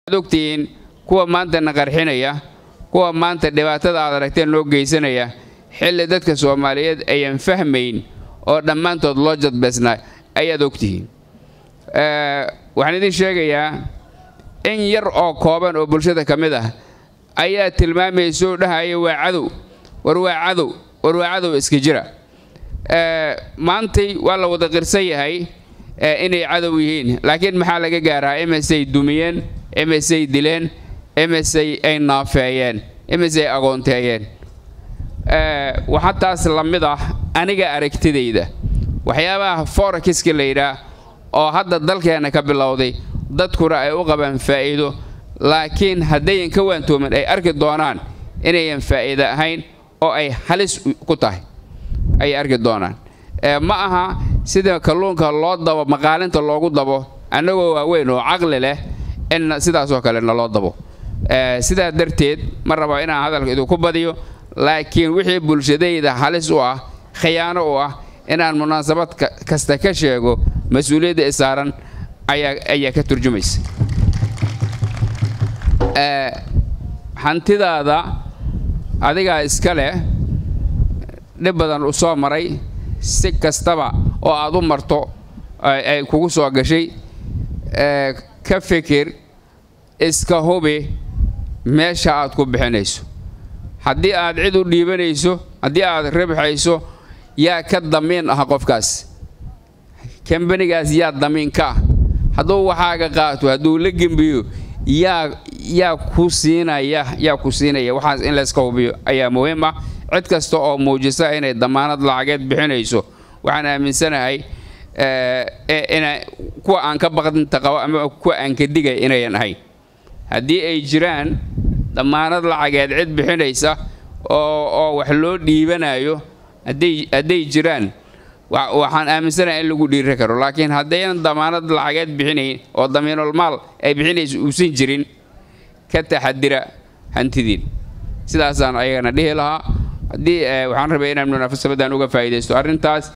ogtihiin kuwa maanta na qarxinaya kuwa maanta dhibaatada aad aragteen loo geysanaya xilli dadka soomaaliyeed ayaan fahmayn oo dhammaantood loo jadbeysnaa ayaad ogtihiin waxaan idin sheegayaa in yar oo kooban oo bulshada ka mid ah ayaa tilmaamayso dhahaya waa cadow war waa cadow war waa cadow iska jira maantay waa la wada qirsan yahay inay cadow yihiin laakiin maxaa laga gaaraa imisay dumiyeen imisay dileen imisay ay naafeeyeen imisay agoonteeyeen waxaa taas la mid ah aniga aragtidayda waxyaabaha forakiska la yidhaah oo hadda dalkeenna ka bilowday dadkuna ay u qabaan faa'iido laakiin haddayan ka waantoomin ay arki doonaan inayan faa'iido ahayn oo ay halis ku tahay ayay arki doonaan ma aha sida kalluunka loo dabo maqaalinta loogu dabo annagoo waaweyn oo caqli leh in sidaasoo kale naloo dabo sidaa darteed ma raba inaan hadalka idinku badiyo laakiin wixii bulshadayda halis u ah khiyaano u ah inaan munaasabad kasta ka sheego mas-uuliyadda isaaran ayaa ka turjumaysa hantidaada adigaa iska leh dhib badan u soo maray si kastaba oo aad u marto ay kugu soo gashay ka fikir iska hubi meesha aad ku bixinayso haddii aad cid u dhiibanayso haddii aad ribxayso yaa ka damiin ah qofkaas kambanigaas yaa damiin ka ah hadduu waxaaga qaato hadduu la gembiyo yaa yaa ku siinaya yaa ku siinaya waxaas in layska hubiyo ayaa muhiim ah cid kasta oo muujisa inay damaanad lacageed bixinayso waxaan aaminsanahay ina kuwa aan ka baqdinta qabo ama kuwa aan ka digay inayan ahayn haddii ay jiraan damaanad lacageed cid bixinaysa oo oo wax loo dhiibanayo hadday hadday jiraan waxaan aaminsanahay in lagu dhiiri karo laakiin haddaynan damaanad lacageed bixinayn oo damiinul maal ay bixinaysa uusan jirin ka taxadira hantidiin sidaasaan ayagana dhihi lahaa haddii waxaan rabay inaan munaafasabadan uga faa'iidaysto arrintaas